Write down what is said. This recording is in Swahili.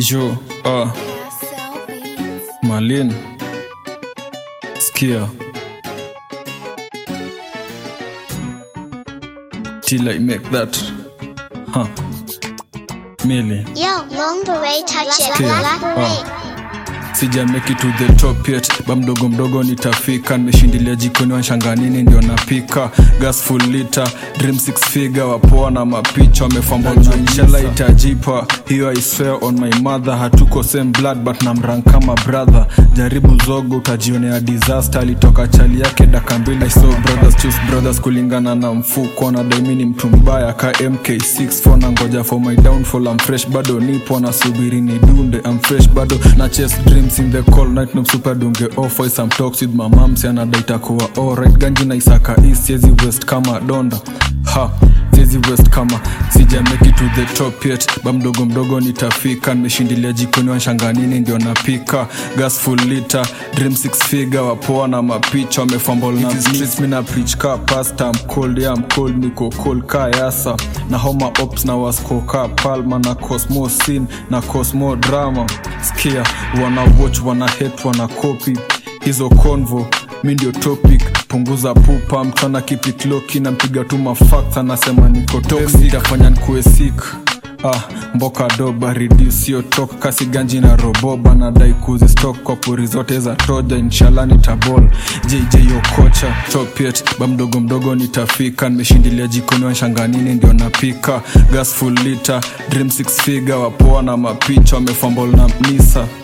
Jo, ah, Malin, Skia. Till I make that. Huh. Millie. Yo, long beret touch it. Skia. Black beret. sija make it to the top yet ba mdogo mdogo nitafika nimeshindilia jikoni wanshanganini ndio napika gas full liter dream six figure wapoa na mapicha wamefambana inshallah itajipa hiyo i swear on my mother hatuko same blood but namran kama brother jaribu zogo utajionea disaster alitoka chali yake daka mbili so brothers choose brothers kulingana na mfuko na daimini mtu mbaya ka mk6 for na ngoja for my downfall I'm fresh bado nipo nasubiri ni dunde I'm fresh bado na chase dreams in the cold night no super dunge off voice I'm talks with my mom si anadaita kuwa alright ganji na isaka east siezi west kama donda ha siezi west kama sija make it to the top yet ba mdogo mdogo nitafika nimeshindilia jikoni wanshanganini ndio napika gas full liter dream six figure wapoa na mapicha wamefambol na streets mina preach ka pasta I'm cold yeah I'm cold niko cold ka yasa na homa ops na waskoka palma na cosmo scene na cosmo drama skia wana watch wana hate wana copy hizo convo mi ndio topic punguza pupa mtana kipitloki nampiga tu mafakt anasema niko toxic itafanya nikuwe sick ah, mboka doba reduce tok kasi ganji na roboba nadai kuzi stok kwa pori zote za toja inshallah nitabol jj okocha topiet ba mdogo mdogo nitafika nimeshindilia jikoni wanshanganini ndio napika gas full liter dream six figure wapoa na mapicha wamefambol na mnisa